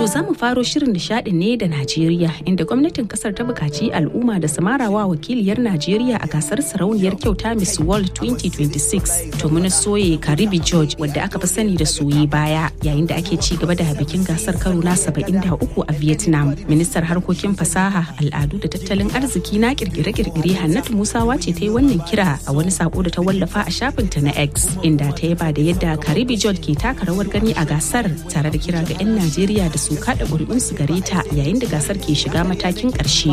To za mu faro shirin nishadi ne da Najeriya inda gwamnatin kasar ta bukaci al'umma da samarawa wakiliyar Najeriya a gasar sarauniyar kyauta Miss World 2026 to muna soye Karibi George wadda aka fi sani da soye baya yayin da ake ci gaba da bikin gasar karo na 73 a Vietnam. Ministar harkokin fasaha, al'adu da tattalin arziki na kirkire-kirkire Hannatu Musawa ce ta yi wannan kira a wani sako da ta wallafa a shafinta na X inda ta yaba da yadda Karibi George ke taka rawar gani a gasar tare da kira ga 'yan Najeriya da su kada ƙuri'unsu gare ta yayin da gasar ke shiga matakin ƙarshe.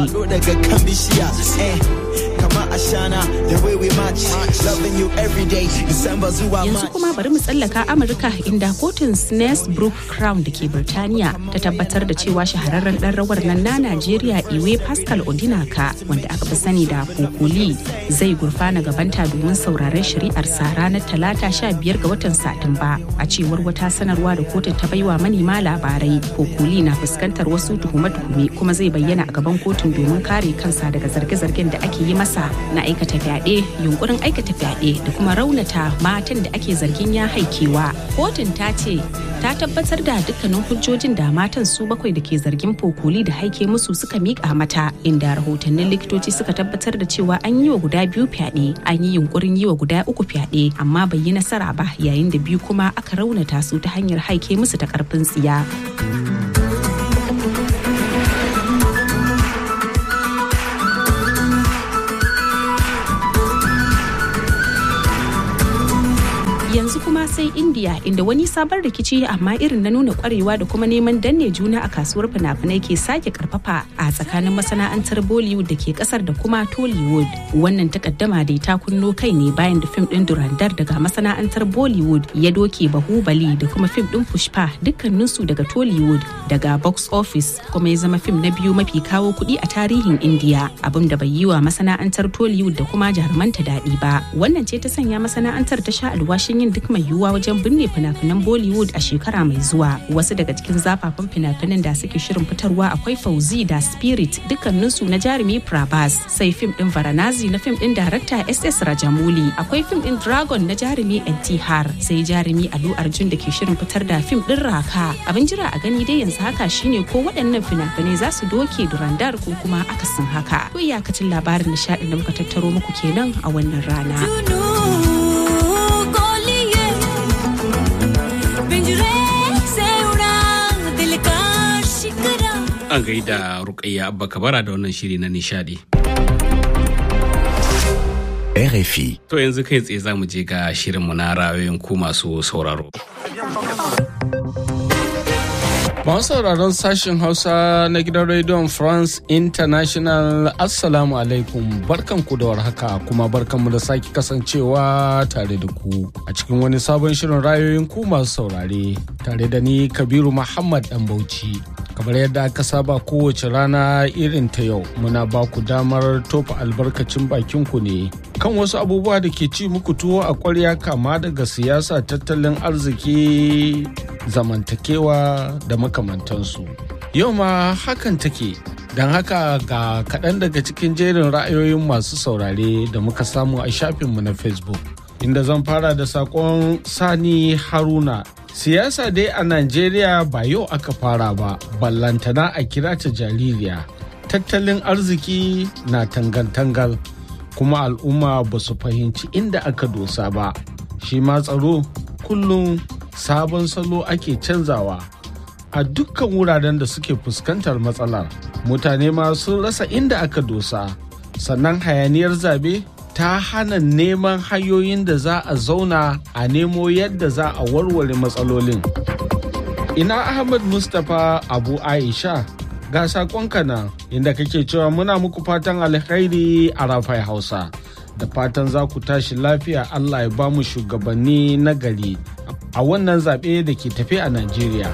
Yanzu kuma bari mu tsallaka Amurka inda kotun Snaresbrook Crown da ke Birtaniya ta tabbatar da cewa shahararren ɗan rawar nan na Najeriya Iwe Pascal Odinaka wanda aka fi sani da Kokoli zai gurfana gabanta domin sauraron shari'arsa ranar talata sha biyar ga watan Satumba a cewar wata sanarwa da kotun ta baiwa manema labarai. Kokoli na fuskantar wasu tuhume-tuhume kuma zai bayyana a gaban kotun domin kare kansa daga zarge-zargen da ake yi masa na aikata fyaɗe, yunkurin aikata fyaɗe da kuma raunata matan da ake zargin ya haikewa. Kotun ta ce ta tabbatar da dukkanin hujjojin da matan su bakwai da ke zargin Fokoli da haike musu suka miƙa mata inda rahotannin likitoci suka tabbatar da cewa an yi wa guda biyu fyaɗe, an yi yunkurin yi wa guda uku fyaɗe amma bai yi nasara ba yayin da biyu kuma aka raunata su ta hanyar haike musu ta ƙarfin tsiya. yanzu kuma sai india inda wani sabon rikici amma irin na nuna kwarewa da kuma neman danne juna a kasuwar fina-finai ke sake karfafa a tsakanin masana'antar bollywood da ke kasar da kuma tollywood wannan takaddama dai ta kunno kai ne bayan da fim din durandar daga masana'antar bollywood ya doke bahubali da kuma fim din pushpa dukkaninsu daga tollywood daga box office kuma ya zama fim na biyu mafi kawo kuɗi a tarihin india abin da bai yi wa masana'antar tollywood da kuma jarumanta daɗi ba wannan ce ta sanya masana'antar ta sha alwashin yin duk mai yiwuwa wajen binne fina-finan Bollywood a shekara mai zuwa. Wasu daga cikin zafafan fina-finan da suke shirin fitarwa akwai Fauzi da Spirit dukkaninsu na jarumi Prabhas, sai fim din Varanazi na fim din darakta SS Rajamouli, akwai fim din Dragon na jarumi Har, sai jarumi Alu Arjun da ke shirin fitar da fim din Raka. Abin jira a gani dai yanzu haka shine ko waɗannan fina-finai za su doke Durandar ko kuma akasin haka. Ko iyakacin labarin nishaɗin da muka tattaro muku kenan a wannan rana. an gaida rukayya abba kabara da wannan shiri na nishadi. RFI. To yanzu kai tsaye za mu je ga shirinmu na rayoyin ku masu sauraro. Masu sauraron sashen Hausa na gidan rediyon France International Assalamu alaikum barkanku da warhaka kuma barkanmu da sake kasancewa tare da ku a cikin wani sabon shirin rayoyin ku masu saurare tare da ni Kabiru Muhammad Dan Bauchi. kamar yadda aka saba kowace rana irin ta yau muna ba ku damar tofa albarkacin bakinku ne kan wasu abubuwa da ke ci muku tuwo a kwarya kama daga siyasa tattalin arziki zamantakewa da makamantansu yau ma hakan take don haka ga kaɗan daga cikin jerin ra'ayoyin masu saurare da muka samu a shafinmu na facebook inda zan fara da saƙon sani haruna siyasa dai a najeriya ba yau aka fara ba ballantana a kira ta jaririya tattalin arziki na tangal-tangal kuma al'umma ba su fahimci inda aka dosa ba shi ma tsaro kullum sabon salo ake canzawa a dukkan wuraren da suke fuskantar matsalar mutane ma sun rasa inda aka dosa sannan hayaniyar zabe ta hana neman hanyoyin da za a zauna a nemo yadda za a warware matsalolin. Ina Ahmad Mustapha Abu Aisha ga saƙonka nan inda kake cewa muna muku fatan alkhairi a rafai Hausa. Da fatan za ku tashi lafiya Allah ya ba mu shugabanni na gari a wannan zaɓe da ke tafe a Najeriya.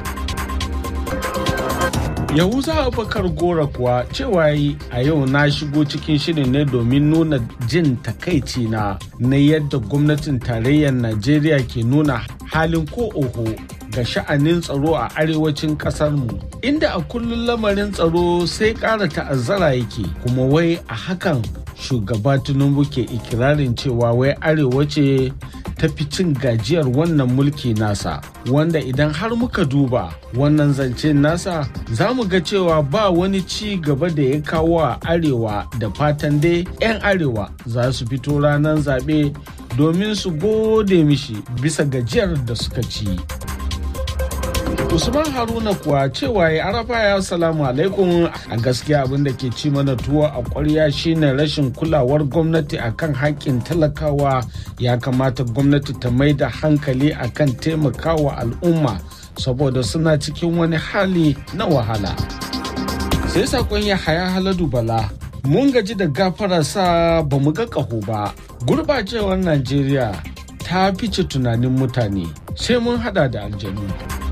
Yahuza Abubakar Gora kuwa cewa yi a yau na shigo cikin shirin ne domin nuna jin takaici na na yadda gwamnatin tarayyar Najeriya ke nuna halin ko oho ga sha'anin tsaro a arewacin mu inda a kullum lamarin tsaro sai ƙara ta'azzara yake kuma wai a hakan shugaba Tinubu ke ikirarin cewa wai arewa ce ta fi cin gajiyar wannan mulki nasa wanda idan har muka duba wannan zance nasa za mu ga cewa ba wani ci gaba da ya kawo a arewa da fatan dai 'yan arewa za su fito ranar zaɓe domin su gode mishi bisa gajiyar da suka ci. Usman Haruna kuwa cewa ya arafa ya salamu alaikum a gaskiya abin da ke ci mana tuwo a ƙwarya shine rashin kulawar gwamnati akan haƙƙin talakawa ya kamata gwamnati ta mai da hankali akan taimakawa al'umma saboda suna cikin wani hali na wahala. Sai sakon ya haya haladu bala mun gaji da gafara sa ba mu ga ƙaho ba gurbacewar Najeriya ta fice tunanin mutane sai mun hada da aljanu.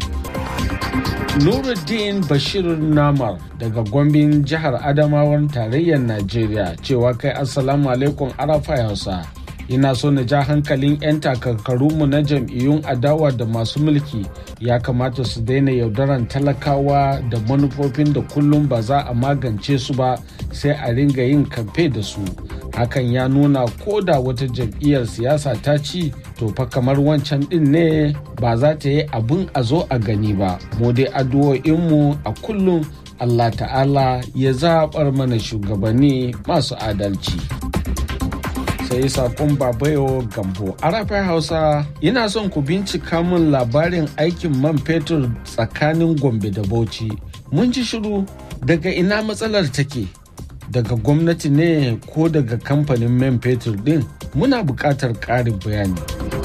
Nuruddin Bashir Namar daga Gombin jihar Adamawan tarayyar Najeriya cewa kai Assalamu alaikum Arafa Hausa. Ina so na ja hankalin 'yan takarkarunmu na jam'iyyun adawa da masu mulki ya kamata su daina yaudaran talakawa da manufofin da kullum ba za a magance su ba sai a ringa yin kamfe da su. Hakan ya nuna ko da wata jam'iyyar siyasa ta ci to fa kamar wancan din ne ba za ta yi abin a zo a gani ba. Mu dai addu'o'inmu a kullum Allah ta'ala ya zaɓar mana shugabanni masu adalci. sai sakon babayo gambo arafai hausa ina son ku bincika min labarin aikin man fetur tsakanin gombe da bauchi mun ji shiru daga ina matsalar take daga gwamnati ne ko daga kamfanin man fetur din muna buƙatar ƙarin bayani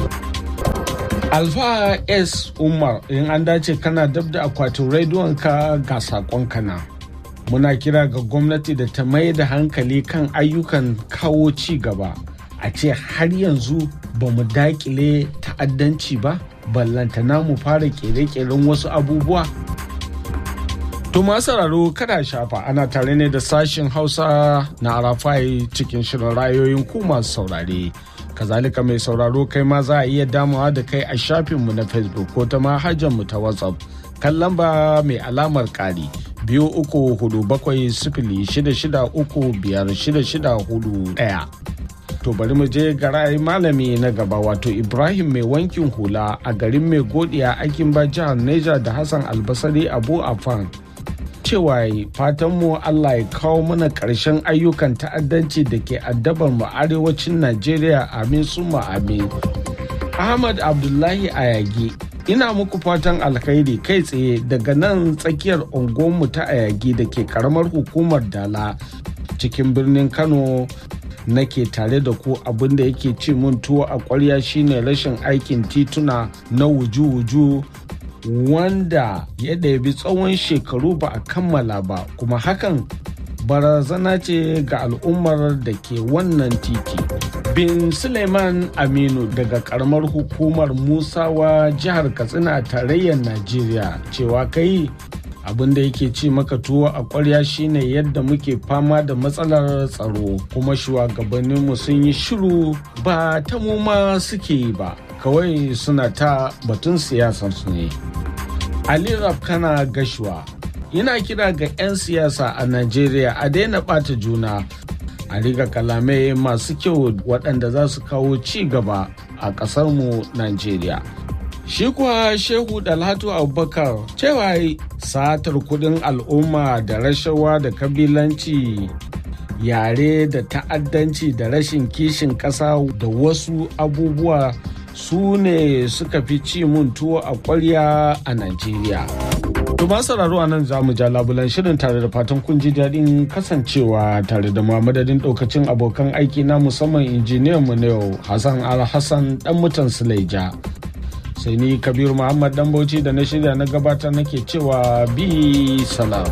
alfa s umar in an dace kana dab da akwatin rediyon ka ga sakon kana muna kira ga gwamnati da ta mai da hankali kan ayyukan kawo ci gaba a ce har yanzu ba mu dakile ta'addanci ba ballantana mu fara kere-keren wasu abubuwa to sauraro kada shafa ana tare ne da sashen hausa na arafai cikin shirin rayoyin ku masu saurare kazalika mai sauraro kai ma za a iya damawa da kai a shafinmu na facebook ko ta mu ta whatsapp kan lamba mai alamar kari biyu uku hudu bakwai sifili shida shida uku biyar shida shida hudu ɗaya. To bari mu je ga ra'ayi malami na gaba wato Ibrahim mai wankin hula a garin mai godiya aikin ba jihar Neja da Hassan Albasari Abu Afan. Cewa fatan mu Allah ya kawo mana ƙarshen ayyukan ta'addanci da ke addabar mu arewacin Najeriya amin suma amin. Ahmad Abdullahi Ayagi ina muku fatan alkhairi kai tsaye daga nan tsakiyar unguwarmu ta Ayagi da ke karamar hukumar Dala cikin birnin Kano nake tare da ku abin da yake ci mun tuwo a ƙwarya shine rashin aikin tituna na wuju-wuju wanda ya ɗabi tsawon shekaru ba a kammala ba kuma hakan barazana ce ga al'ummar da ke wannan titi bin suleiman aminu daga karamar hukumar musawa jihar katsina tarayyar najeriya cewa kai abin da yake ci maka tuwo a ƙwarya shine yadda muke fama da matsalar tsaro kuma shugabanninmu sun yi shiru ba ta mu ma suke yi ba kawai suna ta batun siyasarsu ne ali rafkana gashuwa yana kira ga 'yan siyasa a najeriya a daina ɓata juna a riga kalamai masu kyau waɗanda za su kawo ci gaba a ƙasarmu najeriya Shi kuwa Shehu Dalhatu Abubakar cewa satar kudin al'umma da rashawa da kabilanci yare da ta'addanci da rashin kishin ƙasa da wasu abubuwa su ne suka fi ci mun tuwo a ƙwarya a Najeriya. Tuma sauraro a nan za mu ja labulan shirin tare da fatan kun ji daɗin kasancewa tare da madadin ɗaukacin abokan aiki na musamman injiniyan mu na yau Hassan Al-Hassan ɗan mutan Suleja. sai ni kabiru muhammad dan bauchi da na shirya na gabatar nake cewa bi salam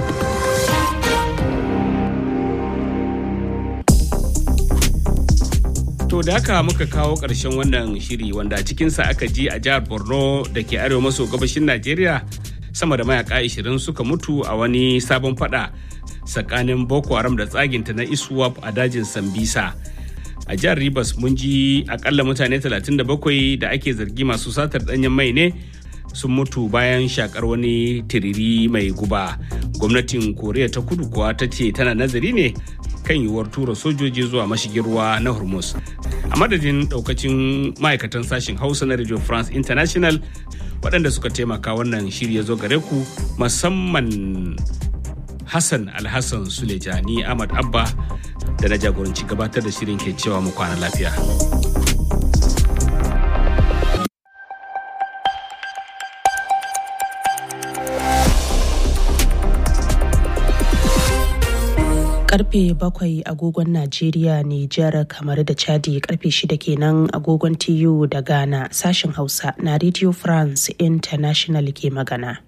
To da haka muka kawo ƙarshen wannan shiri wanda cikinsa aka ji a jihar Borno da ke arewa maso gabashin Najeriya sama da mayaka 20 suka mutu a wani sabon fada tsakanin Boko Haram da tsaginta na Iswap a dajin Sambisa. a jihar Rivers mun ji akalla mutane 37 da ake zargi masu satar danyen mai ne sun mutu bayan shakar wani tiriri mai guba gwamnatin koriya ta kudu kuwa ta ce tana nazari ne kan yiwuwar tura sojoji zuwa mashigin ruwa na hormuz a madadin daukacin ma'aikatan sashen hausa na radio france international waɗanda suka taimaka wannan shiri ya zo gare ku musamman hassan alhassan sulejani ahmad abba da na jagoranci gabatar da shirin ke cewa mu kwana lafiya karfe bakwai agogon Najeriya, Nijar, kamar da Chadi karfe shida kenan agogon TU da Ghana sashen Hausa na Radio France International ke magana.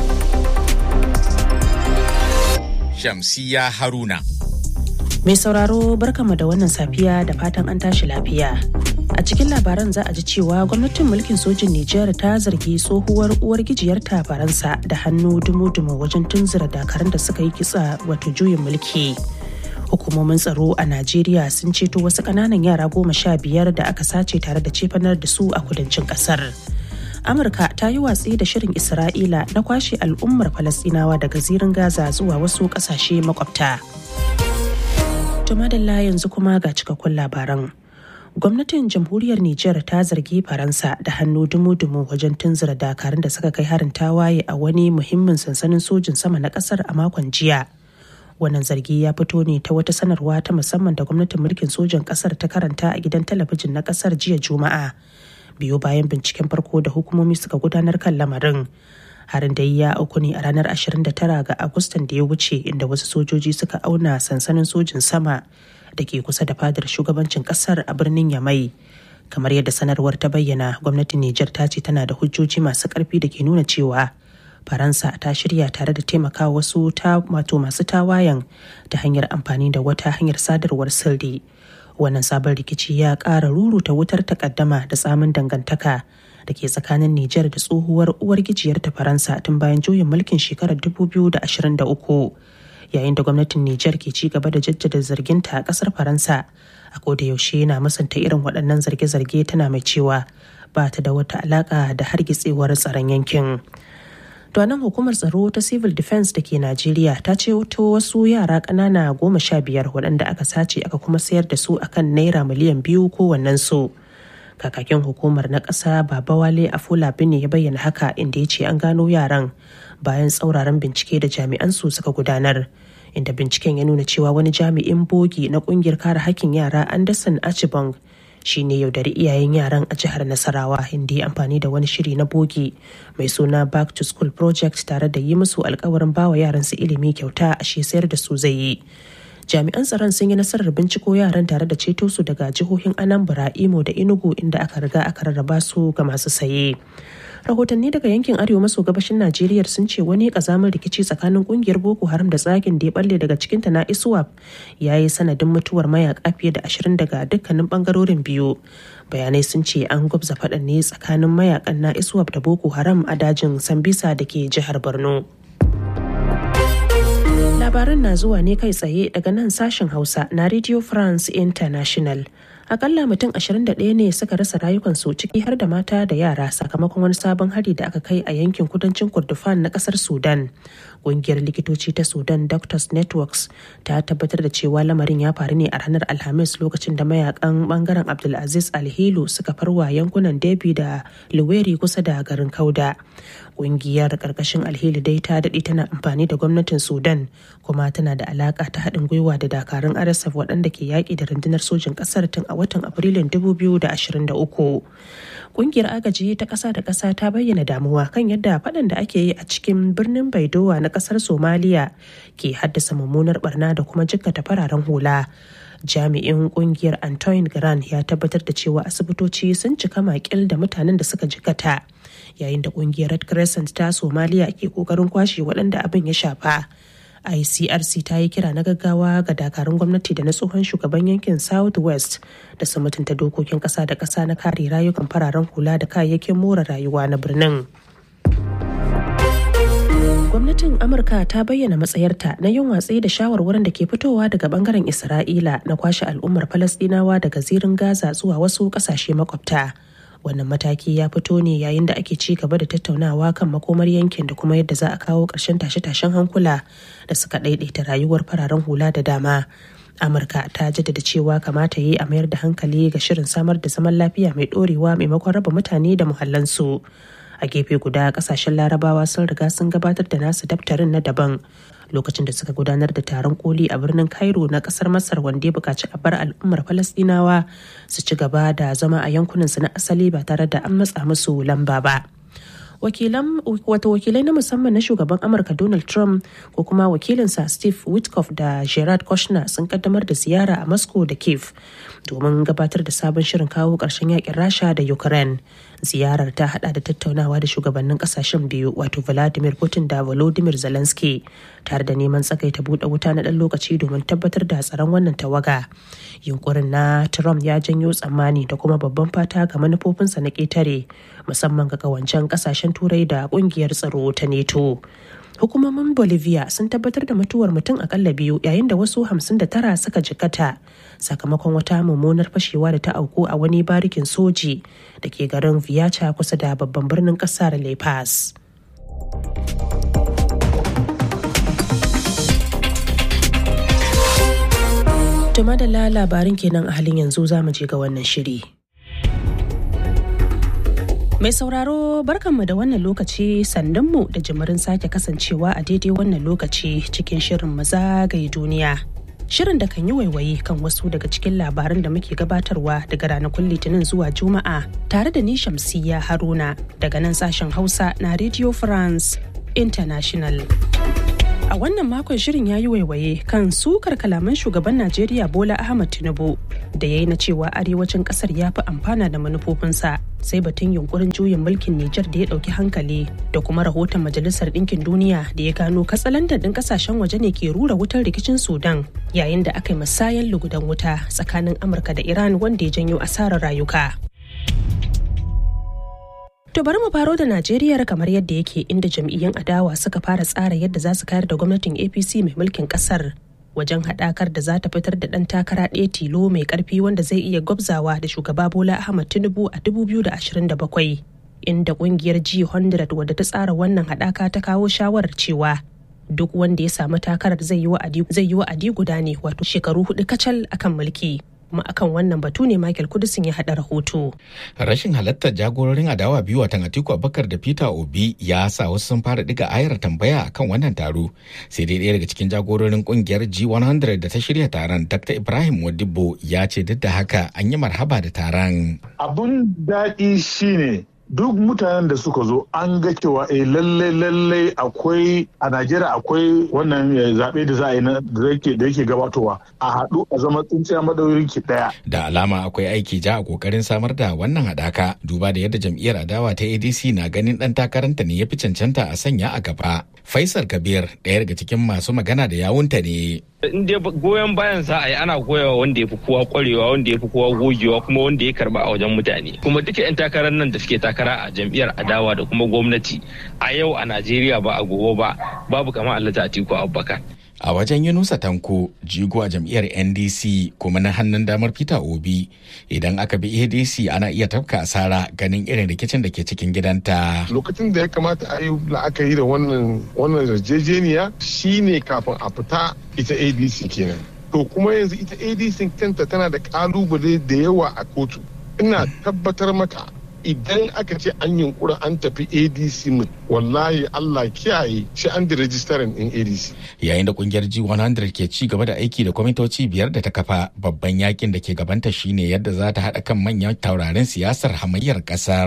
Shamsiya Haruna. Mai sauraro barkama da wannan safiya da fatan an tashi lafiya. A cikin labaran za a ji cewa gwamnatin mulkin sojin Nijar ta zargi tsohuwar uwar gijiyarta Faransa da hannu dumu-dumu wajen tunzura dakarun da suka yi kitsa wato juyin mulki. Hukumomin tsaro a Najeriya sun ceto wasu ƙananan yara goma sha biyar da aka sace tare da cefanar da su a kudancin ƙasar. Amurka ta yi watsi da shirin Isra'ila na kwashe al'ummar Falasɗinawa daga zirin Gaza zuwa wasu ƙasashe makwabta. Tumadalla yanzu kuma ga cikakkun labaran. gwamnatin jamhuriyar Nijar ta zargi Faransa da hannu dumu-dumu wajen tunzura dakarun da suka kai harin tawaye a wani muhimmin sansanin sojin sama na kasar a makon jiya. Wannan zargi ya fito ne ta wata sanarwa ta musamman da gwamnatin mulkin sojan kasar ta karanta a gidan talabijin na kasar jiya Juma'a. Biyo bayan binciken farko da hukumomi suka gudanar kan lamarin. Harin da ya auku ne a ranar 29 ga Agustan da ya wuce inda wasu sojoji suka auna sansanin sojin sama da ke kusa da fadar shugabancin kasar a birnin Yamai. Kamar yadda sanarwar ta bayyana, gwamnatin Nijar ta ce tana da hujjoji masu ƙarfi da ke nuna cewa Faransa ta shirya tare da taimaka wasu ta wato masu tawayen ta hanyar amfani da wata hanyar sadarwar sirri. Wannan sabon rikici ya ƙara ruruta wutar takaddama da tsamin dangantaka da ke tsakanin Nijar da tsohuwar uwar gijiyar ta Faransa tun bayan juyin mulkin shekarar 2023. yayin da gwamnatin Nijar ke ci gaba da jaddada zarginta a kasar Faransa a koda yaushe yana musanta irin waɗannan zarge-zarge tana mai cewa ba ta da wata alaƙa da hargitsewar tsaron yankin. nan hukumar tsaro ta civil defense da ke Najeriya ta ce wasu yara ƙanana goma sha biyar waɗanda aka sace aka kuma sayar da su akan naira miliyan biyu kowannen su. Kakakin hukumar na ƙasa Baba Wale Afola Bine ya bayyana haka inda ya ce an gano yaran bayan tsauraran bincike da jami'an su suka gudanar. inda binciken ya nuna cewa wani jami'in bogi na kungiyar kare hakkin yara Anderson Achibong shi ne yaudari iyayen yaran a jihar Nasarawa inda ya amfani da wani shiri na bogi mai suna Back to School Project tare da yi musu alkawarin bawa yaran su ilimi kyauta a shi sayar da su zai yi. Jami'an tsaron sun yi nasarar binciko yaran tare da ceto su daga jihohin Anambra, Imo da Enugu inda aka riga aka rarraba su ga masu saye. rahotanni daga yankin arewa maso gabashin najeriya sun ce wani kazamin rikici tsakanin kungiyar boko haram da tsagin da ya balle daga cikinta na iswap ya yi sanadin mutuwar mayaka fiye da ashirin daga dukkanin bangarorin biyu bayanai sun ce an gwabza faɗan ne tsakanin mayakan na iswap da boko haram a dajin sambisa da ke jihar borno labaran na zuwa ne kai tsaye daga nan sashen hausa na radio france international akalla mutum 21 ne suka rasa rayukansu ciki har da mata da yara sakamakon wani sabon hari da aka kai a yankin kudancin kurdufan na kasar sudan ƙungiyar likitoci ta sudan doctors networks ta tabbatar da cewa lamarin ya faru ne a ranar alhamis lokacin da mayakan bangaren abdulaziz alhilu suka farwa yankunan debi da luweri kusa da garin kauda ƙungiyar ƙarƙashin alhili dai ta daɗe tana amfani da gwamnatin sudan kuma tana da alaƙa ta haɗin gwiwa da dakarun rsf waɗanda ke yaƙi da rundunar sojin ƙasar tun a watan afrilun 2023 ƙungiyar agaji ta ƙasa da ƙasa ta bayyana damuwa kan yadda faɗan da ake yi a cikin birnin baidowa na ƙasar somaliya ke haddasa mummunar barna da kuma jikkata fararen hula jami'in kungiyar antoine grant ya tabbatar da cewa asibitoci sun cika makil da mutanen da suka jikata yayin da kungiyar red crescent ta somaliya ke kokarin kwashe waɗanda abin ya shafa icrc ta yi kira na gaggawa ga dakarun gwamnati da na tsohon shugaban yankin south west da su mutunta dokokin ƙasa da ƙasa na kare rayukan fararen hula da kayayyakin more rayuwa na birnin gwamnatin amurka ta bayyana matsayarta na yin watsi da shawarwarin da ke fitowa daga bangaren isra'ila na kwashe al'ummar falasdinawa daga zirin gaza zuwa wasu kasashe makwabta wannan mataki ya fito ne yayin da ake ci gaba da tattaunawa kan makomar yankin da kuma yadda za a kawo ƙarshen tashe-tashen hankula da suka ɗaiɗaita rayuwar fararen hula da dama amurka ta jaddada cewa kamata yi a mayar da hankali ga shirin samar da zaman lafiya mai dorewa maimakon raba mutane da muhallansu a gefe guda kasashen larabawa sun riga sun gabatar da nasu daftarin na daban lokacin da suka gudanar da taron koli a birnin cairo na kasar masar wanda ya buƙaci a bar al'ummar falastinawa su ci gaba da zama a yankunansu na asali ba tare da an matsa musu lamba ba wakilan wata wakilai na musamman na shugaban amurka donald trump ko kuma wakilinsa steve witkoff da gerard kushner sun kaddamar da ziyara a moscow da kiev domin gabatar da sabon shirin kawo ƙarshen yakin rasha da ukraine ziyarar ta hada da tattaunawa da shugabannin kasashen biyu wato vladimir putin da volodymyr zelensky tare da neman tsagaita buɗe wuta na ɗan lokaci domin tabbatar da tsaron wannan tawaga yunkurin na trump ya janyo tsammani da kuma babban fata ga manufofinsa na ƙetare musamman ga kawancen kasashen turai da ƙungiyar tsaro ta neto hukumomin bolivia sun tabbatar da mutuwar mutum akalla biyu yayin da wasu 59 suka jikata sakamakon wata mummunar fashewa da ta auku a wani barikin soji da ke garin viacha kusa da babban birnin kasar la paz Tuma da labarin kenan a halin yanzu za mu je ga wannan shiri. Mai sauraro barkanmu da wannan lokaci sandunmu da jimirin sake kasancewa a daidai wannan lokaci cikin shirin mazagaye duniya. Shirin da kan yi waiwaye kan wasu daga cikin labaran da muke gabatarwa daga ranakun litinin zuwa juma'a tare da ni shamsiya haruna daga nan sashen hausa na Radio France International. A wannan makon shirin ya yi waiwaye kan sukar kalaman shugaban Najeriya Bola Ahmad Tinubu da ya yi na cewa arewacin kasar ya fi amfana da manufofinsa sai batun yunkurin juyin mulkin Nijar da ya ɗauki hankali da kuma rahoton Majalisar Ɗinkin Duniya da ya gano katsalandan ɗin ƙasashen waje ne ke rura wutar rikicin Sudan yayin da aka yi musayan lugudan wuta tsakanin Amurka da Iran wanda ya janyo asarar rayuka. To bari mu faro da Najeriya kamar yadda yake inda jam'iyyun adawa suka fara tsara yadda za su kayar da gwamnatin APC mai mulkin kasar wajen haɗakar da za ta fitar da ɗan takara ɗaya tilo mai ƙarfi wanda zai iya gwabzawa da shugaba Bola Ahmad Tinubu a 2027 inda ƙungiyar G100 wadda ta tsara wannan haɗaka ta kawo shawarar cewa duk wanda ya samu takarar zai yi wa'adi guda ne wato shekaru hudu kacal akan mulki. kuma akan wannan batu ne Michael Kudusin ya haɗa rahoto. Rashin halartar jagororin adawa biyu watan Atiku Abubakar da Peter Obi ya sa wasu sun fara diga ayar tambaya akan wannan taro. Sai dai ɗaya daga cikin jagororin kungiyar G100 da ta shirya taron Dr. Ibrahim Wadibo ya ce duk da haka an yi marhaba da taron. Abun daɗi shine duk mutanen da suka zo an ga cewa eh lalle lalle akwai a Najeriya akwai wannan zaɓe da za a yi da yake gabatowa a haɗu a zama tsintsiya madaurin ki ɗaya. Da alama akwai aiki ja a kokarin samar da wannan haɗaka duba da yadda jam'iyyar adawa ta ADC na ganin ɗan takaranta ne ya fi cancanta a sanya a gaba. Faisal Kabir ɗaya daga cikin masu magana da yawunta ne. in dai goyon bayan za a yi ana goyawa wanda ya fi kowa kwarewa wanda ya fi kowa gogewa kuma wanda ya karba a wajen mutane kuma duka 'yan takarar nan da suke takara a jam'iyyar adawa da kuma gwamnati a yau a najeriya ba a gobe ba babu kama allata atiku abubakar a wajen yunusa tanko jigo a jam'iyyar ndc kuma na hannun damar peter obi idan aka bi adc ana iya tafka asara ganin irin rikicin da ke cikin gidanta lokacin da ya kamata a yi la'akari da wannan wannan yarjejeniya shine kafin a fita ita adc kenan to kuma yanzu ita adc kanta tana da kalubale da yawa a kotu ina tabbatar maka idan aka ce an yunkura an tafi adc mu wallahi allah kiyaye shi an da rajistarin din adc yayin da kungiyar g100 ke ci gaba da aiki da kwamitoci biyar da ta kafa babban yakin da ke gabanta shine yadda za ta haɗa kan manyan taurarin siyasar hamayyar ƙasar.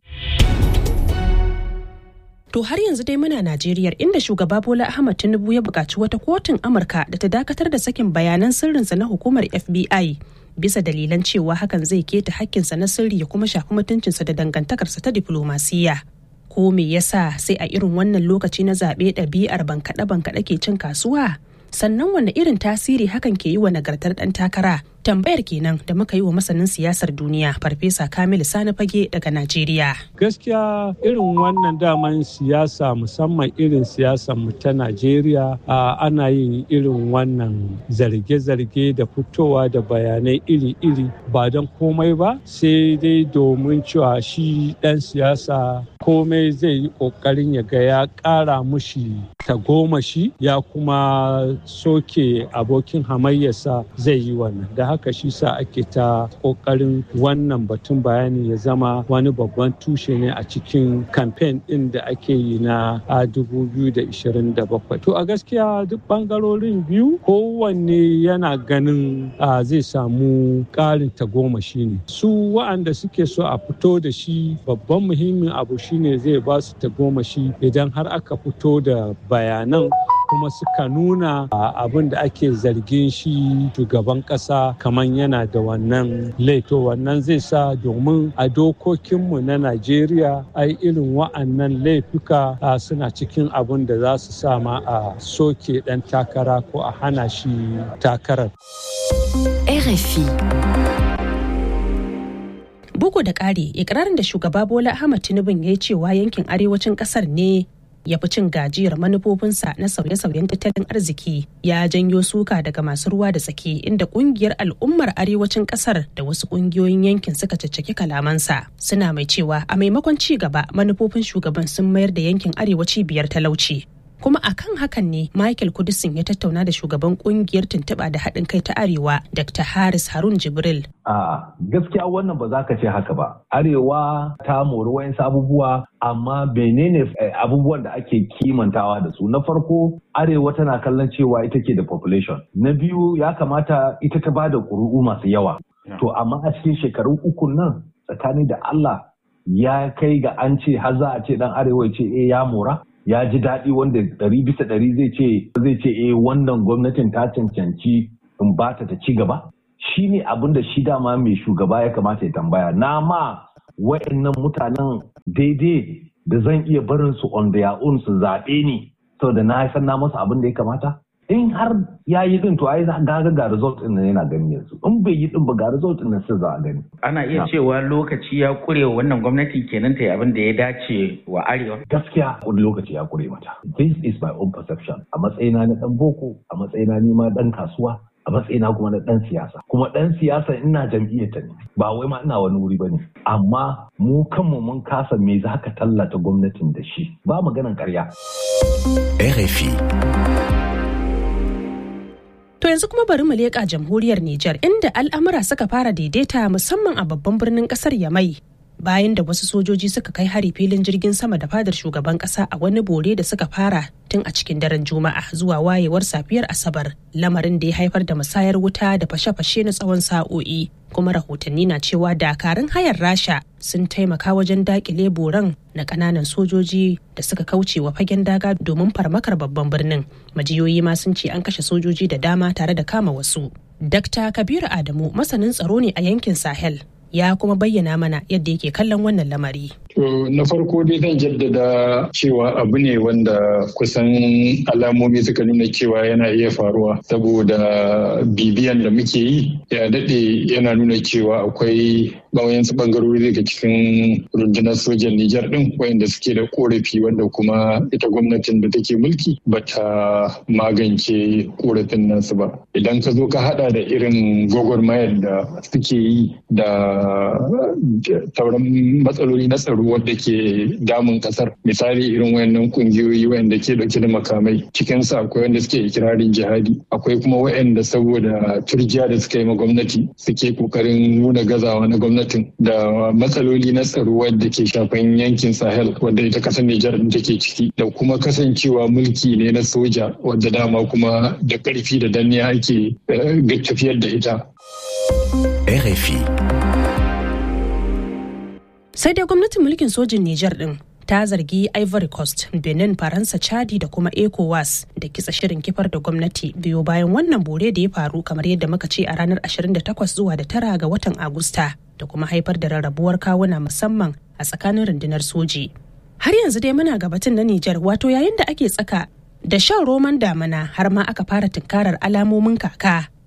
To har yanzu dai muna Najeriya inda shugaba Bola Ahmad Tinubu ya buƙaci wata kotun Amurka da ta dakatar da sakin bayanan sirrinsa na hukumar FBI bisa dalilan cewa hakan zai keta hakkinsa na sirri ya kuma shafi mutuncinsa da dangantakarsa ta diflomasiyya. Ko me yasa sai a irin wannan lokaci na zaɓe ɗabi'ar bankaɗe bankaɗe ke cin kasuwa? Sannan wanne irin tasiri hakan ke yi wa nagartar ɗan takara tambayar kenan da muka yi wa masanin siyasar duniya farfesa kamilu sani fage daga najeriya gaskiya irin wannan daman siyasa musamman irin siyasar mu ta najeriya ana yin irin wannan zarge-zarge da fitowa da bayanai iri-iri ba don komai ba sai dai domin cewa shi dan siyasa komai zai yi kokarin ya ga ya kara mushi tagomashi ya kuma soke abokin hamayyarsa zai yi wannan da haka shi sa ake ta kokarin wannan batun bayani ya zama wani babban tushe ne a cikin kamfen din da ake yi na 2027 to a gaskiya duk bangarorin biyu kowanne yana ganin zai samu karin tagomashi ne su wa'anda suke so a fito da shi babban muhimmin abu shine zai ba su tagomashi idan har aka fito da bayanan kuma suka nuna abin da ake zargin shi shugaban kasa kamar yana da wannan laito wannan zai sa domin a dokokinmu na najeriya ai irin wa'annan laifuka suna cikin abin da za su sama a soke dan takara ko a hana shi takarar RFI bugu da ƙari ikirarin da shugaba bola ahmad tinubu ya yi cewa yankin arewacin ƙasar ne ya fi cin gajiyar manufofinsa na sauye-sauyen tattalin arziki ya janyo suka daga masu ruwa da tsaki inda kungiyar al'ummar arewacin kasar da wasu kungiyoyin yankin suka caccaki kalamansa suna mai cewa a maimakon ci gaba manufofin shugaban sun mayar da yankin arewaci biyar talauci kuma akan hakan ne michael kudisin ya tattauna da shugaban kungiyar tuntuɓa da haɗin kai ta arewa dr haris harun jibril a gaskiya wannan ba za ka ce haka ba arewa ta mori wayansu abubuwa amma menene abubuwan da ake kimantawa da su na farko arewa tana kallon cewa ita ke da population na biyu ya kamata ita ta bada ƙuri'u masu yawa to amma a cikin shekaru uku nan tsakani da allah ya kai ga an ce har za a ce dan arewa ce eh ya mora ya ji daɗi wanda ɗari bisa ɗari zai ce zai ce eh wannan gwamnatin ta cancanci in ba ta ta ci gaba shi ne abin da shi dama mai shugaba ya kamata ya tambaya na ma wa'annan mutanen daidai da zan iya barin su on their own su zaɓe ni saboda na san na masa abin da ya kamata in har ya yi din to ai ga ga result din yana gani yanzu in bai yi din ba ga result din sai za a gani ana iya cewa lokaci ya kure wannan gwamnati kenan ta yi abin da ya dace wa arewa gaskiya wani lokaci ya kure mata this is my own perception a matsayina na dan boko a matsayina ni ma dan kasuwa a matsayina kuma na dan siyasa kuma dan siyasa ina jam'iyyar ta ne ba wai ma ina wani wuri bane amma mu kanmu mun kasa me za ka tallata gwamnatin da shi ba maganan karya RFI To yanzu kuma bari mu leƙa jamhuriyar Nijar inda al'amura suka fara daidaita musamman a babban birnin ƙasar Yamai. Bayan da wasu sojoji suka kai hari filin jirgin sama da fadar shugaban ƙasa a wani bore da suka fara tun a cikin daren Juma'a zuwa wayewar safiyar Asabar, lamarin da ya haifar da musayar wuta da fashe-fashe na tsawon sa'o'i. Kuma rahotanni na cewa dakarun hayar Rasha sun taimaka wajen dakile boran na kananan sojoji da suka kauce wa fagen daga domin farmakar babban birnin majiyoyi ma sun ce an kashe sojoji da dama tare da kama wasu Dr. Kabiru Adamu masanin tsaro ne a yankin Sahel ya kuma bayyana mana yadda yake kallon wannan lamari. To na farko dai zan jaddada cewa abu ne wanda kusan alamomi suka nuna cewa yana iya faruwa saboda bibiyan da muke yi ya daɗe yana nuna cewa akwai bawayansu bangarori daga cikin rundunar sojan Nijar ɗin wayanda suke da korafi wanda kuma ita gwamnatin da take mulki bata magance korafin nasu ba. Idan ka zo ka hada da irin gwagwarmayar da suke yi da sauran matsaloli na tsaro wadda ke damun kasar misali irin wayannan kungiyoyi wayanda ke dauke da makamai cikin su akwai wanda suke ikirarin jihadi akwai kuma wayanda saboda turjiya da suka yi ma gwamnati suke kokarin nuna gazawa na gwamnatin da matsaloli na tsaro wadda ke shafan yankin sahel wadda ita kasar nijar din take ciki da kuma kasancewa mulki ne na soja wadda dama kuma da karfi da danniya ake tafiyar da ita RFI sai dai gwamnatin mulkin sojin Nijar din ta zargi Ivory Coast, Benin, Faransa, Chadi da kuma ECOWAS da kitsa shirin kifar da gwamnati biyo bayan wannan bore da ya faru kamar yadda muka ce a ranar 28 zuwa da tara ga watan Agusta da kuma haifar da rarrabuwar kawuna musamman a tsakanin rundunar soji. Har yanzu dai muna gabatin na Nijar wato yayin da ake tsaka da shan roman damana har ma aka fara tunkarar alamomin kaka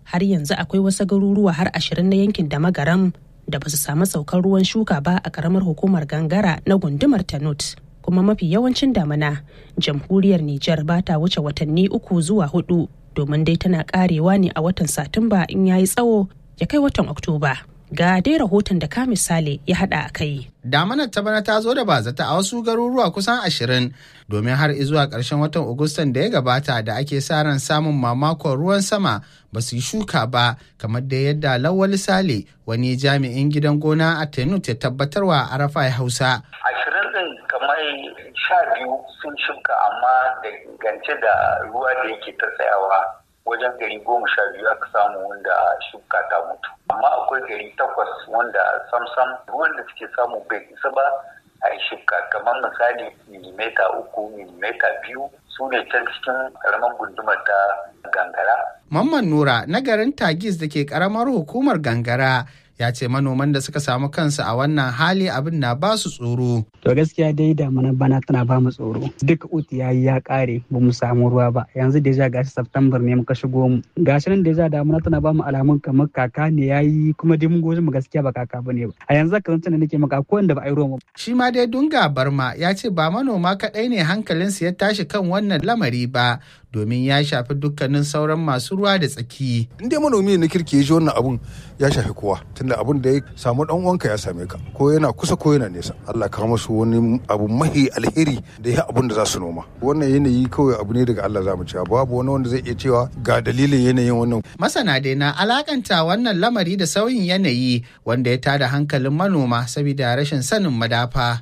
har yanzu akwai wasu garuruwa har ashirin na yankin da magaram da ba su samu saukar ruwan shuka ba a karamar hukumar gangara na gundumar tanut kuma mafi yawancin damana jamhuriyar Nijar ba ta wuce watanni uku zuwa hudu domin dai tana karewa ne a watan satumba in yayi tsawo ya kai watan oktoba ga dai rahoton da ka misali ya hada a kai damanar ta bana ta zo da bazata a wasu garuruwa kusan ashirin domin har zuwa ƙarshen watan agustan da ya gabata da ake sa ran samun mamakon ruwan sama ba su yi shuka ba kamar da yadda lawal sale wani jami'in gidan gona a tenut ya tabbatarwa arafa hausa ashirin din kamar sha biyu sun shuka amma da gance da ruwa da yake ta tsayawa wajen gari goma sha biyu aka samu wanda shuka ta mutu amma akwai gari takwas wanda samsam ruwan da suke samu bai isa ba a yi shuka kamar misali milimeta uku milimeta biyu su ne can cikin karamar gundumar ta gangara. Mamman Nura na garin Tagis da ke karamar hukumar gangara ya ce manoman da suka samu kansu a wannan hali abin na ba su tsoro. To gaskiya dai damuna bana tana ba mu tsoro. Duk uti ya yi ya kare ba mu samu ruwa ba. Yanzu deja gashi September ne muka shigo mu. Gashi nan deja damuna tana ba mu alamun kamar kaka ne ya yi kuma dai mun goji mu gaskiya ba kaka ba ne ba. A yanzu ka zance nake maka ko wanda ba a yi ruwa Shi ma dai Dunga Barma ya ce ba manoma kaɗai ne hankalinsu ya tashi kan wannan lamari ba domin ya shafi dukkanin sauran masu ruwa da tsaki. In dai manomi na kirki ya ji wannan abun ya shafi kowa tunda abun da ya samu dan uwanka ya same ka ko yana kusa ko yana nesa. Allah ka musu wani abu mahi alheri da ya abun da za su noma. Wannan yanayi kawai abu ne daga Allah za mu cewa babu wani wanda zai iya cewa ga dalilin yanayin wannan. Masana dai na alakanta wannan lamari da sauyin yanayi wanda ya tada hankalin manoma saboda rashin sanin madafa.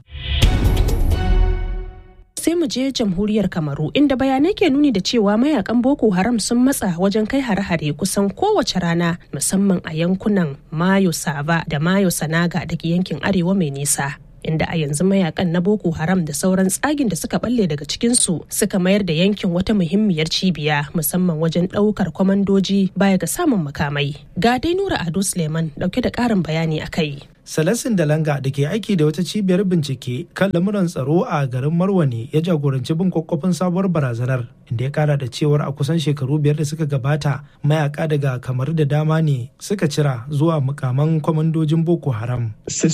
sai mu je jamhuriyar kamaru inda bayanai ke nuni da cewa mayakan boko haram sun matsa wajen kai hare-hare kusan kowace rana musamman a yankunan mayo sava da mayo sanaga da ke yankin arewa mai nisa inda a yanzu mayakan na boko haram da sauran tsagin da suka balle daga cikinsu suka mayar da yankin wata muhimmiyar cibiya musamman wajen ɗaukar kwamandoji baya ga samun makamai ga dai nura ado suleiman dauke da ƙarin bayani a kai Salasin Dalanga da ke aiki da wata cibiyar bincike kan lamuran tsaro a garin Marwane ya jagoranci bin kwakwafin sabuwar barazanar inda ya kara da cewar a kusan shekaru biyar da suka gabata mayaka daga kamar da dama ne suka cira zuwa mukaman kwamandojin Boko Haram.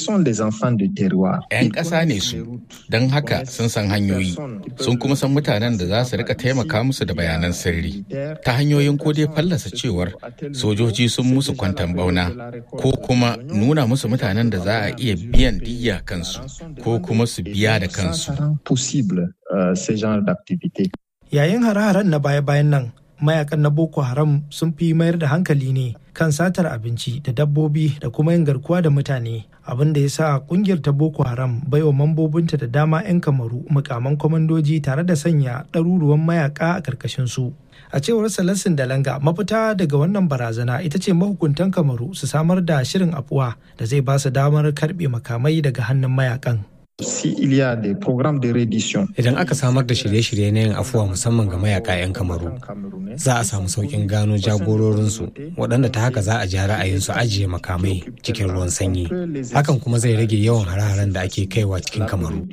'Yan ƙasa ne su, don haka sun san hanyoyi, sun kuma san mutanen da za su rika taimaka musu da bayanan sirri. Ta hanyoyin ko dai fallasa cewar sojoji sun musu kwantan bauna ko kuma nuna musu mutanen da za a iya biyan diya kansu ko kuma su biya da kansu. Yayin hare-haren na baya-bayan nan, mayakan na Boko Haram sun fi mayar da hankali ne kan satar abinci da dabbobi da kuma yin garkuwa da mutane. Abin da ya sa kungiyar ta Boko Haram baiwa mambobinta da dama 'yan kamaru mukaman kwamandoji tare da sanya ɗaruruwan mayaka a ƙarƙashin su. a cewar salassin dalanga mafita daga wannan barazana ita ce mahukuntan kamaru su samar da shirin afuwa da zai ba su damar karbe makamai daga hannun mayakan Idan aka samar da shirye-shirye na yin afuwa musamman ga mayaka 'yan kamaru, za a samu sauƙin gano jagororinsu waɗanda ta haka za a ji ra'ayinsu ajiye makamai cikin ruwan sanyi. Hakan kuma zai rage yawan hare-haren da ake kaiwa cikin kamaru.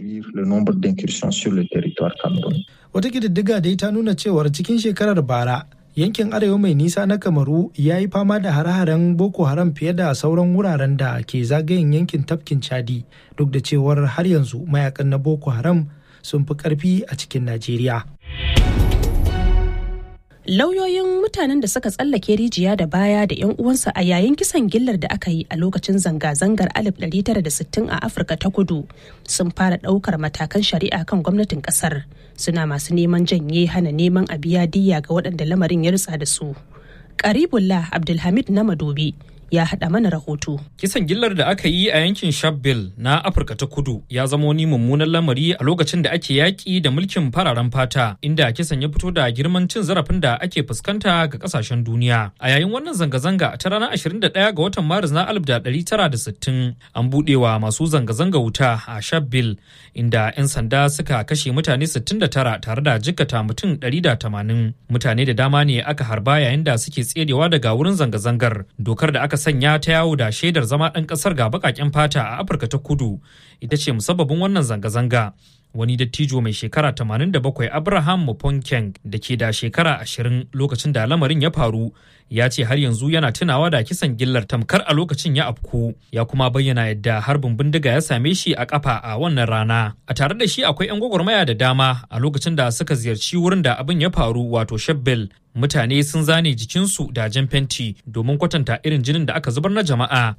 Wata ƙididdiga dai ta nuna cewar cikin shekarar bara yankin arewa mai nisa na kamaru ya yi fama da hare-haren boko haram fiye da sauran wuraren da ke zagayen yankin tafkin chadi duk da cewar har yanzu mayakan na boko haram sun fi karfi a cikin najeriya lauyoyin mutanen da suka tsallake rijiya da baya da 'yan uwansa a yayin kisan gillar da aka yi a lokacin zanga-zangar 1960 a afirka ta kudu sun fara ɗaukar matakan shari'a kan gwamnatin ƙasar suna masu neman janye hana neman a biya diya ga waɗanda lamarin ya rutsa da su karibullah abdulhamid na madobi ya haɗa mana rahoto. Kisan gillar da aka yi a yankin Shabelle na Afirka ta Kudu ya zama wani mummunan lamari a lokacin da ake yaƙi da mulkin fararen fata inda kisan ya fito da girman cin zarafin da ake fuskanta ga ƙasashen duniya. A yayin wannan zanga-zanga ta ranar 21 ga watan Maris na 1960 an buɗewa masu zanga-zanga wuta a Shabelle inda 'yan sanda suka kashe mutane 69 tare da jikkata mutum 180. Mutane da dama ne aka harba yayin da suke tserewa daga wurin zanga-zangar. Dokar da aka sanya ta yawo da shaidar zama ɗan ƙasar ga baƙaƙen fata a Afirka ta kudu ita ce musabbabin wannan zanga-zanga. wani dattijo mai shekara 87 Abraham Muponkeng da ke da shekara 20 lokacin da lamarin ya faru ya ce har yanzu yana tunawa da kisan gillar tamkar a lokacin ya afku ya kuma bayyana yadda harbin bindiga ya same shi a kafa a wannan rana a tare da shi akwai 'yan gwagwarmaya da dama a lokacin da suka ziyarci wurin da abin ya faru wato shebbel mutane sun zane jikinsu da jan fenti domin kwatanta irin jinin da aka zubar na jama'a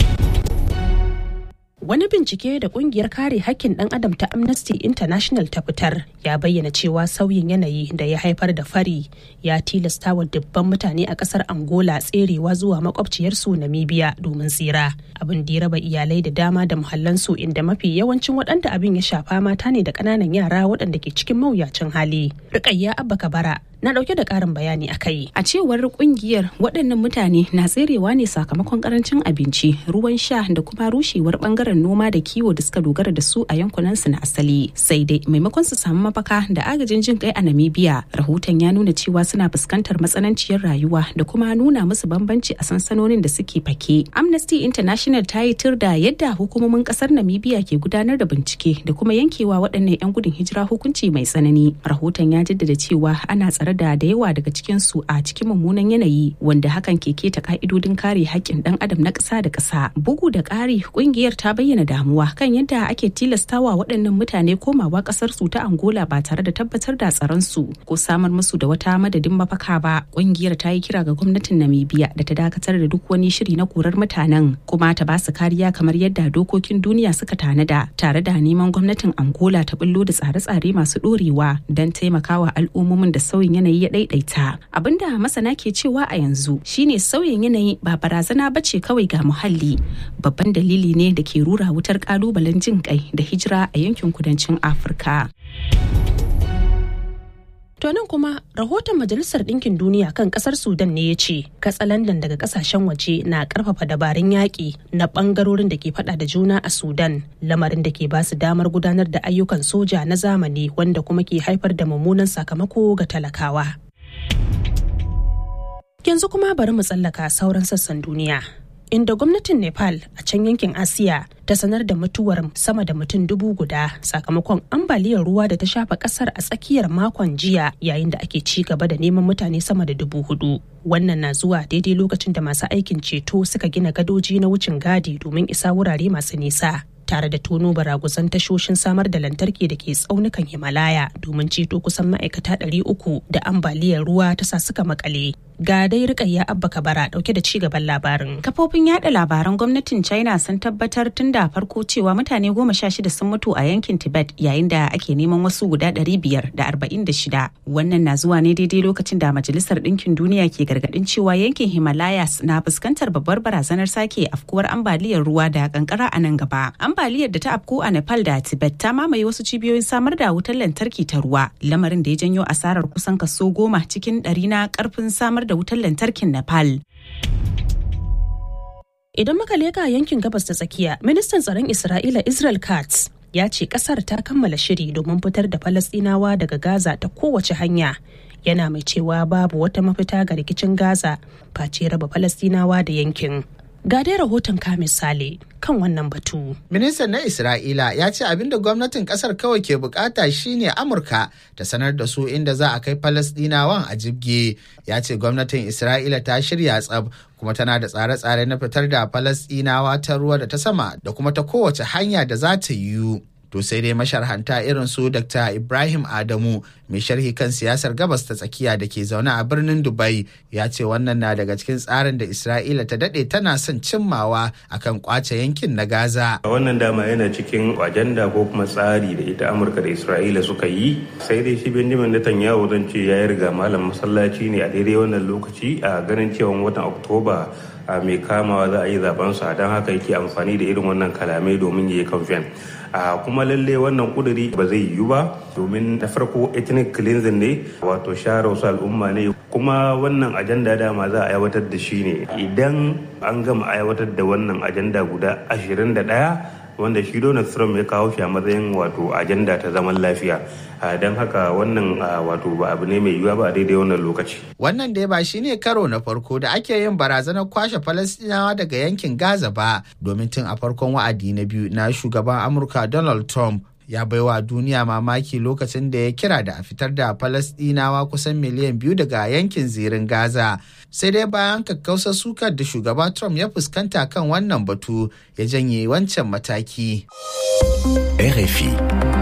Wani bincike da kungiyar kare hakkin ɗan adam ta Amnesty International ta fitar ya bayyana cewa sauyin yanayi da ya haifar da fari ya tilasta wa dubban mutane a ƙasar Angola tserewa zuwa makwabciyarsu Namibia domin tsira. Abin da ya raba iyalai da dama da muhallansu inda mafi yawancin waɗanda abin ya shafa mata ne da ƙananan yara waɗanda ke cikin mawuyacin hali. Rukayya Abba Kabara na ɗauke da ƙarin bayani a kai. A cewar kungiyar waɗannan mutane na tserewa ne sakamakon karancin abinci, ruwan sha da kuma rushewar bangaren noma da kiwo da suka dogara da su a yankunansu na asali. Sai dai maimakon su samu mafaka da agajin jin kai a Namibia, rahoton ya nuna cewa suna fuskantar matsananciyar rayuwa da kuma nuna musu bambanci a sansanonin da suke fake. Amnesty International ta yi tir da yadda hukumomin ƙasar Namibia ke gudanar da bincike da kuma yankewa waɗannan 'yan gudun hijira hukunci mai tsanani. Rahoton ya jaddada cewa ana tsare da da yawa daga cikinsu a cikin mummunan yanayi wanda hakan ke keta ka'idodin kare haƙƙin ɗan adam na ƙasa da ƙasa bugu da ƙari ƙungiyar ta bayyana damuwa kan yadda ake tilastawa waɗannan mutane komawa ƙasar su ta angola ba tare da tabbatar da tsaron su ko samar musu da wata madadin mafaka ba ƙungiyar ta yi kira ga gwamnatin namibia da ta dakatar da duk wani shiri na korar mutanen kuma ta ba su kariya kamar yadda dokokin duniya suka tanada tare da neman gwamnatin angola ta bullo da tsare-tsare masu ɗorewa don taimakawa al'ummomin da sauyin yanayi ya daidaita abinda masana ke cewa a yanzu shine sauyin yanayi ba barazana bace kawai ga muhalli babban dalili ne da ke rura wutar kalubalen jin kai da hijira a yankin kudancin afirka To nan kuma rahoton Majalisar Ɗinkin Duniya kan ƙasar Sudan ne ya ce katsalandan daga ƙasashen waje na ƙarfafa dabarun yaƙi na ɓangarorin da ke faɗa da juna a Sudan lamarin da ke ba su damar gudanar da ayyukan soja na zamani wanda kuma ke haifar da mummunan sakamako ga talakawa. Yanzu kuma bari mu tsallaka sauran sassan duniya. inda gwamnatin nepal a can yankin asiya ta sanar da mutuwar sama da mutum dubu guda sakamakon ambaliyar ruwa da ta shafa kasar a tsakiyar makon jiya yayin da ake ci gaba da neman mutane sama da dubu hudu wannan na zuwa daidai lokacin da masu aikin ceto suka gina gadoji na wucin gadi domin isa wurare masu nisa tare da tono baraguzan tashoshin samar da lantarki da ke tsaunukan himalaya domin ceto kusan ma'aikata 300 da ambaliyar ruwa ta sa suka makale ga dai rikayya abba kabara dauke da cigaban labarin kafofin yada labaran gwamnatin china sun tabbatar tun da farko cewa mutane goma sha shida sun mutu a yankin tibet yayin da ake neman wasu guda ɗari biyar da arba'in da shida wannan na zuwa ne daidai lokacin da majalisar ɗinkin duniya ke gargaɗin cewa yankin himalayas na fuskantar babbar barazanar sake afkuwar ambaliyar ruwa da kankara a nan gaba ambaliyar da ta afku a nepal da tibet ta mamaye wasu cibiyoyin samar da wutar lantarki ta ruwa lamarin da ya janyo asarar kusan kaso goma cikin ɗari na karfin samar da wutar lantarkin Nepal. Idan muka leka yankin gabas ta tsakiya, ministan tsaron Isra'ila Israel Katz ya ce kasar ta kammala shiri domin fitar da Falasɗinawa daga Gaza ta kowace hanya. Yana mai cewa babu wata mafita ga rikicin Gaza face raba Falasɗinawa da yankin. Ga dai rahoton ka misali kan wannan batu. Ministan na Isra'ila ya ce abin da gwamnatin kasar kawai ke bukata shine Amurka ta sanar da su inda za a kai Falasdinawan a jibge. Ya ce gwamnatin Isra'ila ta shirya tsab kuma tana da tsare-tsare na fitar da Falasdinawa ta ruwa da ta sama da kuma ta kowace hanya da za ta yiwu. To sai dai masharhanta irin su Dr. Ibrahim Adamu mai sharhi kan siyasar gabas ta tsakiya da ke zaune a birnin Dubai ya ce wannan na daga cikin tsarin da Isra'ila ta dade tana son cimmawa akan kwace yankin na Gaza. Wannan dama yana cikin ajanda ko kuma tsari da ita Amurka da Isra'ila suka yi sai dai shi Benjamin Netanyahu zan ce ya riga malam masallaci ne a daidai wannan lokaci a ganin cewa watan Oktoba a mai kamawa za a yi zaben sa don haka yake amfani da irin wannan kalamai domin ya yi kamfen. a kuma lalle wannan kuduri ba zai yiwu ba domin na farko ethnic cleansing ne wato share wasu al'umma ne kuma wannan ajanda dama za a aiwatar da shi ne idan an gama aiwatar da wannan ajanda guda 21 wanda shi Donald Trump ya kawo shi a matsayin wato ajanda ta zaman lafiya don haka wannan wato ba abu ne mai yiwuwa ba a daidai wannan lokaci. Wannan dai ba shi ne karo na farko da ake yin barazanar kwashe Falastinawa daga yankin Gaza ba domin tun a farkon wa'adi na biyu na shugaban Amurka Donald Trump ya baiwa duniya mamaki lokacin da ya kira da a fitar da Falasɗinawa kusan miliyan biyu daga yankin zirin Gaza. Sai dai bayan kakkausar sukar da shugaba Trump ya fuskanta kan wannan batu ya janye wancan mataki. RFI.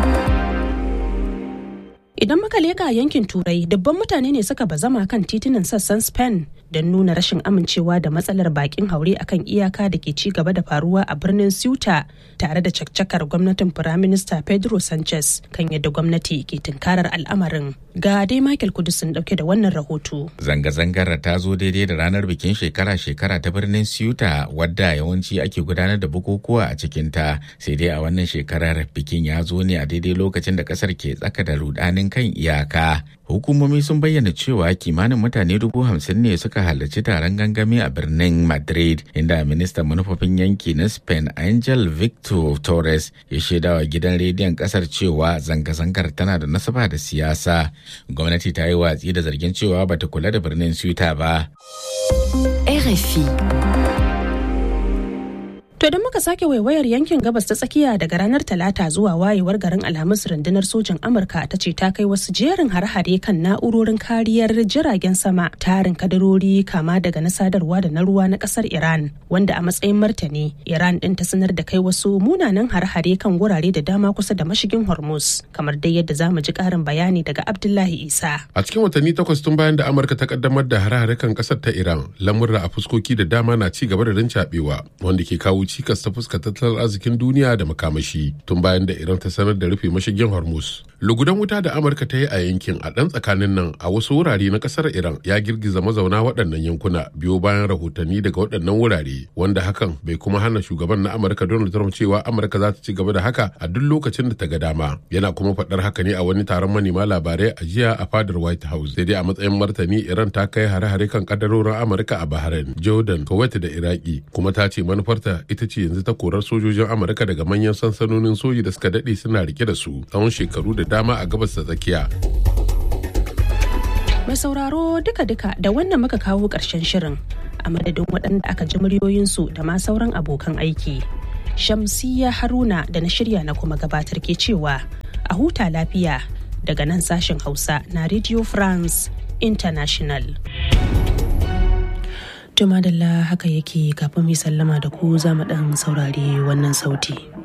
Idan muka leka yankin Turai, dubban mutane ne suka bazama kan titunan sassan Spain don nuna rashin amincewa da matsalar bakin haure akan iyaka da ke ci gaba da faruwa a birnin Ceuta tare da caccakar gwamnatin Firaminista Pedro Sanchez kan yadda gwamnati ke tunkarar al'amarin. Ga dai Michael Kudus sun dauke da wannan rahoto. Zanga-zangar ta zo daidai da ranar bikin shekara-shekara ta birnin Ceuta wadda yawanci ake gudanar da bukukuwa a cikinta sai dai a wannan shekarar bikin ya zo ne a daidai lokacin da kasar ke tsaka da rudanin kan iyaka. Hukumomi sun bayyana cewa kimanin mutane dubu hamsin ne suka halarci taron gangami a birnin Madrid inda ministan manufofin yanki na Spain Angel Victor Torres ya shaidawa gidan rediyon kasar cewa zanga-zangar tana da nasaba da siyasa. Gwamnati ta yi watsi da zargin cewa bata kula da birnin Ceuta ba. RFI. To idan muka sake waiwayar yankin gabas ta tsakiya daga ranar Talata zuwa wayewar garin Alhamis rundunar sojin Amurka ta ce ta kai wasu jerin har-hare kan na'urorin kariyar jiragen sama tarin kadarori kama daga na sadarwa da na ruwa na kasar Iran wanda a matsayin martani Iran din ta sanar da kai wasu munanan har-hare kan gurare da dama kusa da mashigin Hormuz kamar dai yadda za mu ji karin bayani daga Abdullahi Isa. A cikin watanni takwas tun bayan da Amurka ta kaddamar da har-hare kan kasar ta Iran lamurra a fuskoki da dama na ci gaba da rincaɓewa wanda ke kawo cikas ta fuska tattalin arzikin duniya da makamashi tun bayan da iran ta sanar da rufe mashigin hormuz lugudan wuta da amurka ta yi a yankin a ɗan tsakanin nan a wasu wurare na ƙasar iran ya girgiza mazauna waɗannan yankuna biyo bayan rahotanni daga waɗannan wurare wanda hakan bai kuma hana shugaban na amurka donald trump cewa amurka za ta ci gaba da haka a duk lokacin da ta ga dama yana kuma faɗar haka ne a wani taron manema labarai a jiya a fadar white house sai dai a matsayin martani iran ta kai hare-hare kan kadarorin amurka a bahrain jordan kuwait da iraki kuma ta ce manufarta ita ce yanzu ta korar sojojin amurka daga manyan sansanonin soji da suka daɗe suna rike da su tsawon shekaru da dama a gabas ta tsakiya Mai sauraro duka-duka da wannan muka kawo ƙarshen shirin a madadin waɗanda aka ji muryoyinsu da ma sauran abokan aiki. Shamsiya Haruna da na shirya na kuma gabatar ke cewa a huta lafiya daga nan sashen Hausa na Radio France International. Tumadalla haka yake kafin mai sallama da ku za mu ɗan saurari wannan sauti.